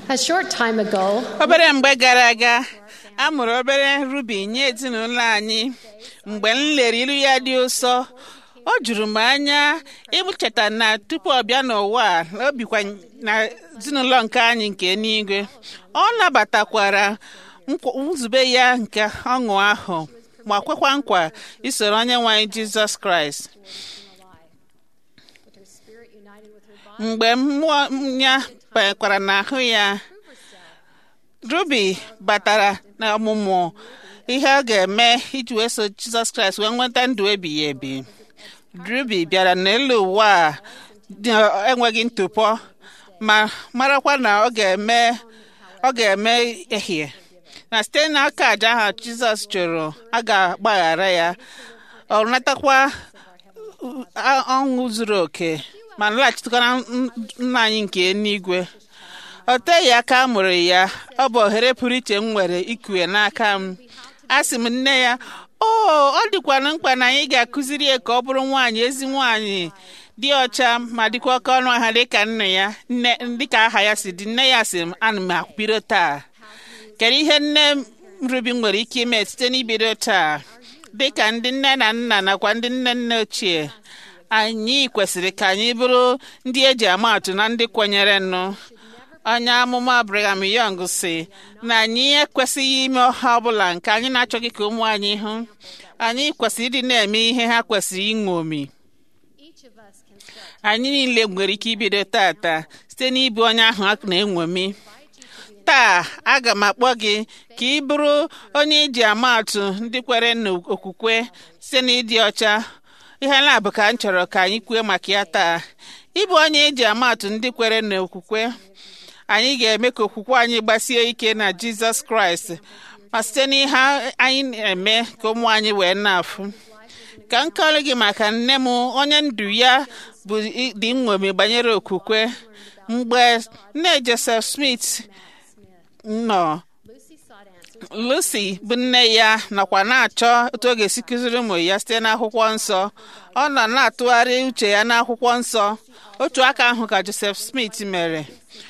A short time ago, obere mgbe gara aga a mụrụ obere rubi nye ezinụlọ anyị mgbe m lere ilu ya dị ụsọ o juru m anya ịcheta na tupu ọ bịa n'ụwa a, o bikwa na ezinụlọ nke anyị nke n'igwe ọ nabatakwara nkwa- nzube ya nke ọṅụ ahụ ma kwekwa nkwa isoro onye nwe anyị jizọs kraịst with her spirit united with her body, mgbe mmụọ ya banyekwara n'ahụ ya ruby batara na ọmụmụ ihe ọ ga-eme iji wee so jizọs kraịst wee nweta ndụ ebighị ebi ruby bịara n'elu ụwa a dị enweghị ntụpọ ma marakwa na ọ ga-eme ọ ga-eme ehie na site n'aka aja ahụ jizọs chụrụ a ga-agbaghara ya ọ natakwa a- ọṅụ zuru oke ma laghachitekwa na n- nna anyị nke eluigwe o teghị aka a mụrụ ya ọ bụ ohere pụrụ iche m nwere ikue n'aka m a sị m nne ya o ọ dịkwana mkpa na anyị ga-akụziri ya ka ọ bụrụ nwaanyị ezi nwaanyị dị ọcha ma dịkwa oke ọnụ ahịa dịka nna ya nne dịka aha ya si dị nne ya sị m ana m bido taa kedu ihe nne m rubi nwere ike ime site n'ibido taa dịka ndị nne na nna nakwa ndị nne nne ochie anyị kwesịrị ka anyị bụrụ ndị eji ama atụ na ndị kwenyere nụ onye amụma Brigham Young si na anyị ekwesịghị ime ọha ọbụla nke anyị na-achọghị ka ụmụ anyị hụ anyị kwesịrị ịdị na-eme ihe ha kwesịrị ịṅomi each of us can start anyị niile nwere ike ibido tata site n'ịbụ onye ahụ a na-enwomi taa aga m akpọ gị ka ị bụrụ onye eji ama atụ ndị kwere n'okwukwe site n'ịdị ọcha ihe na-abụ ka m chọrọ ka anyị kwue maka ya taa ịbụ onye eji ama atụ ndị kwere n'okwukwe anyị ga-eme ka okwukwe anyị gbasie ike na jizọs kraịst ma site n'ihe anyị na-eme ka ụmụ anyị wee na-afụ ka m kọrọ gị maka nne m onye ndu ya bụ i- dị nṅomi banyere okwukwe mgbe nne joseph smith nọ Lucy sought answers lucy bụ nne ya nọkwa na-achọ otu ọ ga-esi kụziri ụmụ ya site n'akwụkwọ nsọ ọ nọ na-atụgharị uche ya n'akwụkwọ nsọ otu aka ahụ ka joseph smith mere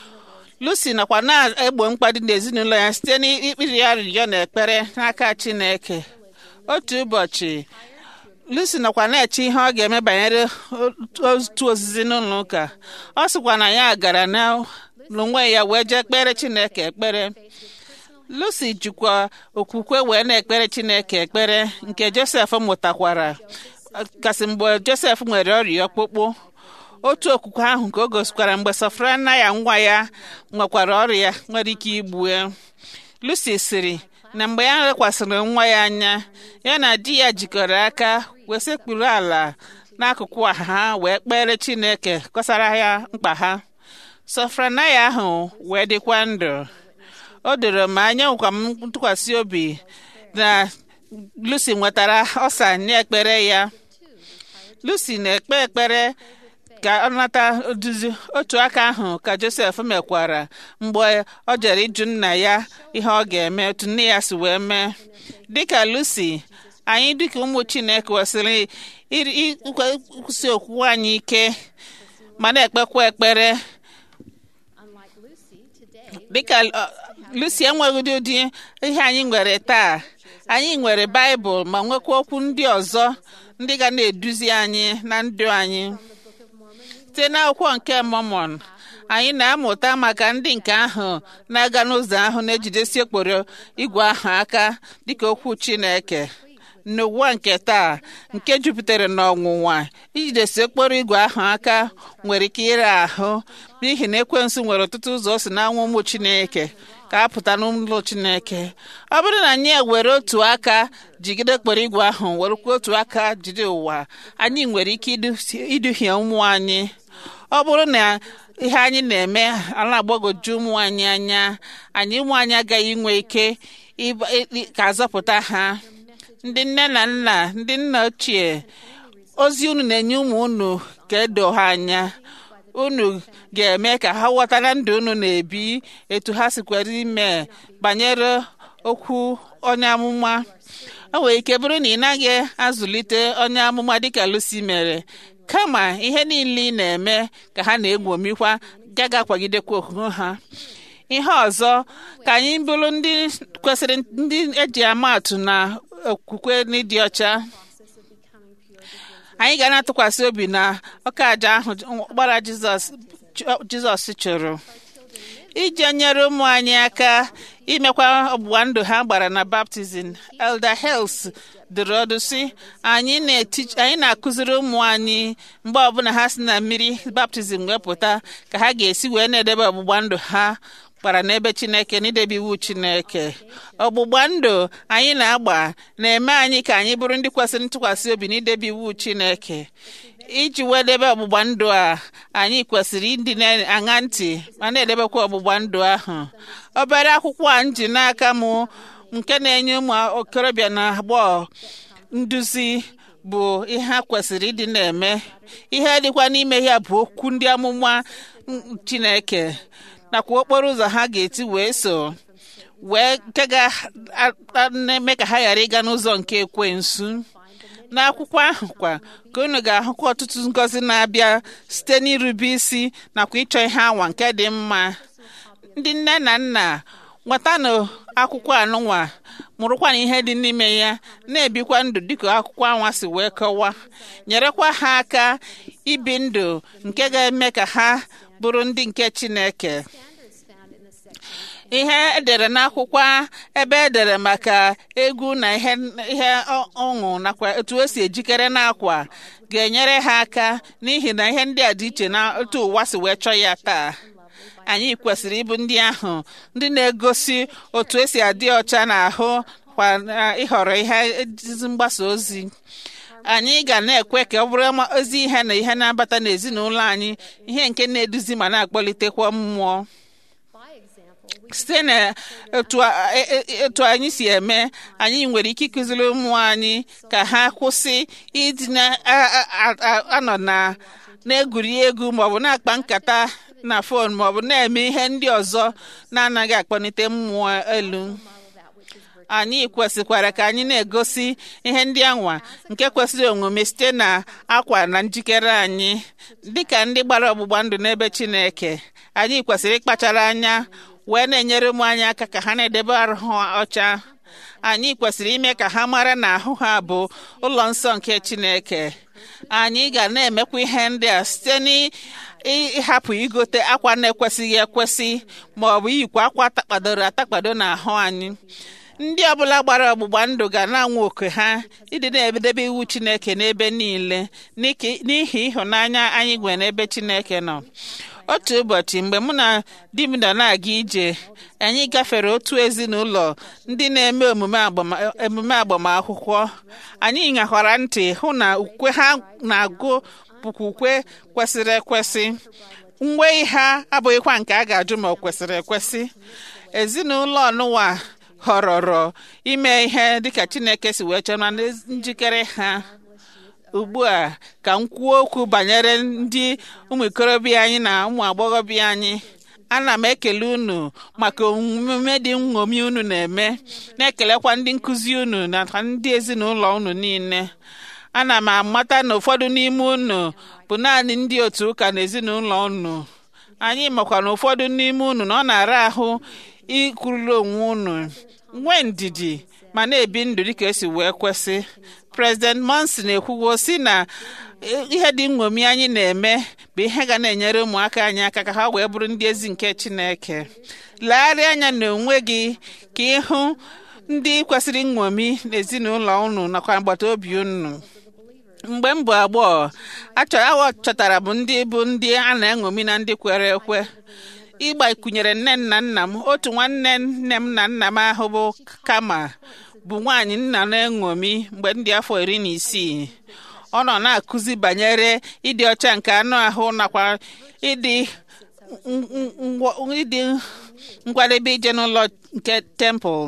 lucy nọkwa na-egbo mkpa dị n'ezinụlọ ya site n'ikpiri ya arịrịọ na ekpere n'aka chineke otu ụbọchị lucy nọkwa na-eche ihe ọ ga-eme banyere otu ozizi n'ụlọ ụka ọ sịkwa na ya gara na- n'onwe ya wee jee kpere chineke ekpere lucy jikwa okwukwe wee na-ekpere chineke ekpere nke josef mụtakwara kasị mgbe josef nwere ọrịa ọkpụkpụ otu okwukwe ahụ ka o gosikwara mgbe sofrana ya nwa ya nwekwara ọrịa nwere ike igbu ya lucy sịrị na mgbe ya lekwasịrị nwa ya anya ya na di ya jikọrọ aka wee sekpuru ala n'akụkụ ha wee kpere chineke kọsara ya mkpa ha sofranaya ahụ wee dịkwa ndụ o doro m anya nkwa m ntụkwasị obi na lucy nwetara ọsa nye ekpere ya lucy na-ekpe ekpere ka ọ nata oduzi otu aka ahụ ka josef mekwara mgbe ọ jere ịjụ nna ya ihe ọ ga-eme otu nne ya si wee mee dịka lucy anyị dịka ụmụ chineke kwesịrị iri- ịkwụsị okwukwe anyị ike ma na-ekpekwa ekpere unlike Lucy today dịka uh, lucy enweghị ụdị ihe anyị nwere taa anyị nwere baịbụl ma nwekwa okwu ndị ọzọ ndị ga na-eduzi anyị na ndụ anyị site n'akwụkwọ nke mọmọn anyị na-amụta maka ndị nke ahụ na-aga n'ụzọ ahụ na-ejidesi okporo igwe ahụ aka dịka okwu chineke n'ụwa nke taa nke jupụtara n'ọnwụnwa ijidesi okporo igwe ahụ aka nwere ike ire ahụ n'ihi na ekwensu nwere ọtụtụ ụzọ o si na-anwụ ụmụ chineke ka a pụta n'ụlọ chineke ọ bụrụ na anyị ewere otu aka jigide okporo igwe ahụ werekwa otu aka jide ụwa anyị nwere ike idu- iduhie ụmụ anyị ọ bụrụ na ihe anyị na-eme ala agbagoju ụmụ anyị anya anyị ụmụ anyị agaghị inwe ike ịba- ị- ka azọpụta ha ndị nne na nna ndị nna ochie ozi unu na-enye ụmụ unu ka edo ha anya unu ga-eme ka ha ghọta na ndụ unu na-ebi etu ha sikwere ime banyere okwu onye amụma o nwere ike bụrụ na ị naghị azụlite onye amụma dịka Lucy mere kama ihe niile ị na-eme ka ha na-egwomikwa gaga akwagidekwa okwukwe ha ihe ọzọ ka anyị bụrụ ndị kwesịrị ndị eji amatụ na okwukwe n'ịdị ọcha process of becoming pure begins anyị ga na-atụkwasị obi na ọka aja ahụ ọkpara jizọs jizọs chụrụ iji nyere ụmụ anyị aka imekwa ọgbụgba ndụ ha gbara na baptizim elder hels dụrụ ọdụ sị anyị na-eti- anyị na-akụziri ụmụ anyị mgbe ọbụla ha si na mmiri baptizim wee pụta ka ha ga-esi wee na-edebe ọgbụgba ndụ ha gbara n'ebe chineke n'idebe iwu chineke ọgbụgba ndụ anyị na-agba na-eme anyị ka anyị bụrụ ndị kwesịrị ntụkwasị obi n'idebe iwu chineke iji wee debe ọgbụgba ndụ a anyị kwesịrị ịdị na-aṅa ntị ma na-edebekwa ọgbụgba ndụ ahụ obere akwụkwọ a m ji n'aka m nke na-enye ụmụ okorobịa na agbọghọ nduzi bụ ihe ha kwesịrị ịdị na-eme ihe dịkwa n'ime ya bụ okwu ndị amụma mm, chineke nakwa okporo ụzọ ha ga-eti wee so wee nke ga-eme ka ha ghara ịga n'ụzọ nke ekwensu n'akwụkwọ ahụ kwa ka unu ga-ahụkwa ọtụtụ ngọzi na-abịa site n'irube isi nakwa ịchọ ihe anwa nke dị mma ndị nne na nna nwetanụ akwụkwọ anụnwa mụrụkwa na ihe dị n'ime ya na-ebikwa ndụ dịka akwụkwọ anwa si wee kọwaa nyerekwa ha aka ibi ndụ nke ga-eme ka ha bụrụ ndị nke chineke standards found in the section ihe edere n'akwụkwọ ebe edere maka egwu na ihe ihe ọ- ọṅụ nakwa etu o si ejikere n'akwa ga-enyere ha aka n'ihi na ihe ndị a dị iche na otu ụwa si wee chọọ ya taa anyị kwesịrị ịbụ ndị ahụ ndị na-egosi otu esi adị ọcha n'ahụ kwa na ịhọrọ ihe ezi mgbasa ozi anyị ga na-ekwe ka ọ bụrụ ma- ozi ihe na ihe na-abata n'ezinụlọ anyị ihe nke na-eduzi ma na-akpọlitekwa mmụọ by example we site na etu a- e- e- etu anyị si eme anyị nwere ike ịkụziri ụmụ anyị ka ha kwụsị ịdị na- a- a- a- a- anọ na na-egwuri egwu maọbụ na-akpa nkata na fon maọbụ na-eme ihe ndị ọzọ na-anaghị akpọlite mmụọ elu model that which is virtue anyị kwesịkwara ka anyị na-egosi ihe ndị anwa nke kwesịrị omume site na akwa na njikere anyị dịka ndị gbara ọgbụgba ndụ n'ebe Chineke anyị kwesịrị ịkpachara anya wee na-enyere ụmụ anyị aka ka ha na-edebe arụ ha ọcha anyị kwesịrị ime ka ha mara na ahụ ha bụ ụlọ nsọ nke Chineke anyị ga na-emekwa ihe ndị a site n'ịhapụ igote akwa na-ekwesịghị ekwesị ma ọ bụ iyikwa akwa atakpadoro atakpado n'ahụ anyị ndị ọbụla gbara ọgbụgba ndụ ga na-anwụ oke ha ịdị na-edebe iwu Chineke n'ebe niile n'iki- n'ihi ịhụnanya anyị nwere n'ebe Chineke nọ otu ụbọchị mgbe mụ na di m nọ na-aga ije anyị gafere otu ezinụlọ ndị na-eme omume agbama- emume agbamakwụkwọ anyị ṅakwara ntị hụ na ukwe ha na-agụ bụkwa ukwe kwesịrị ekwesị uwe ha abụghịkwa nke a ga-ajụ ma ọ kwesịrị ekwesị ezinụlọ ọnụwa họrọrọ ime ihe dịka Chineke si wee chọrọ na njikere ha ugbu a ka m kwuo okwu banyere ndị ụmụ ikorobịa anyị na ụmụ agbọghọbịa anyị ana m ekele unu maka omume dị nṅomi unu na-eme na-ekelekwa ndị nkụzi unu na ndị ezinụlọ unu niile ana m amata na ụfọdụ n'ime unu bụ naanị ndị otu ụka na ezinụlọ unu anyị makwa na ụfọdụ n'ime unu na ọ na-ara ahụ ikwuriri onwe unu nwee ndidi ma na-ebi ndụ dịka esi wee kwesị President Monson ekwuwo si na ihe dị nṅomi anyị na-eme bụ ihe ga na-enyere ụmụaka anyị aka ka ha wee bụrụ ndị ezi nke Chineke legharịa anya n'onwe gị ka ịhụ ndị kwesịrị nṅomi n'ezinụlọ unu nakwa agbata obi unu mgbe m bụ agbọghọ achọrọ chọtara m ndị bụ ndị a na-eṅomi na ndị kwere ekwe ịgbakwunyere nne na nna m otu nwanne nne m na nna m ahụ bụ kama bụ nwaanyị nna na-eṅomi mgbe ndị afọ iri na isii ọ nọ na-akụzi banyere ịdị ọcha nke anụ ahụ nakwa ịdị ng- ng- ngwa- ịdị nkwadebe ije n'ụlọ nke tempụl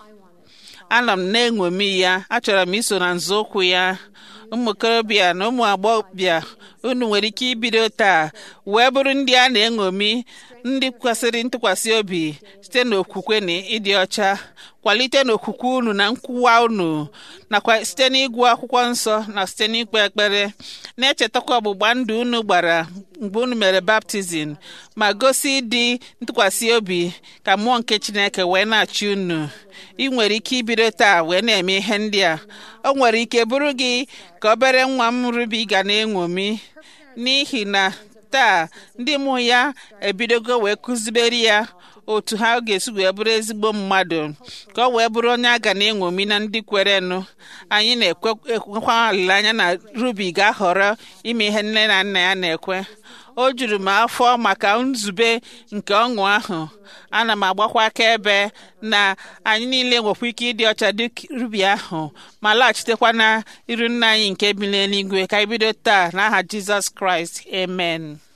anọ m na-eṅomi ya achọrọ m iso na nzọụkwụ ya ụmụ okorobịa na ụmụ agbọghọbịa unu nwere ike ibido taa wee bụrụ ndị a na-eṅomi ndị kwesịrị ntụkwasị obi site n'okwukwe na ịdị ọcha kwalite n'okwukwe unu na nkwuwa unu nakwa site n'ịgụ akwụkwọ nsọ na site n'ikpe ekpere na-echetakwa ọgbụgba ndụ unu gbara mgbe unu mere baptizim ma gosi ịdị ntụkwasị obi ka mmụọ nke chineke wee na-achị unu ị nwere ike ibido taa wee na-eme ihe ndị a o nwere ike bụrụ gị ka obere nwa m rubi ga na-eṅomi n'ihi na taa ndị mụ ya ebidogo wee kụzibere ya otu ha ga-esi wee bụrụ ezigbo mmadụ ka ọ wee bụrụ onye a ga na-eṅomi na ndị kwerenụ anyị na-ekwekwa olileanya na rubi ga-ahọrọ ime ihe nne na nna ya na-ekwe o juru m afọ maka nzube nke ọṅụ ahụ ana m agbakwa akaebe na anyị niile nwekwa ike ịdị ọcha dị rubi ahụ ma laghachitekwa na iru nna anyị nke bi n'eluigwe ka anyị bido taa n'aha jizọs kraịst amen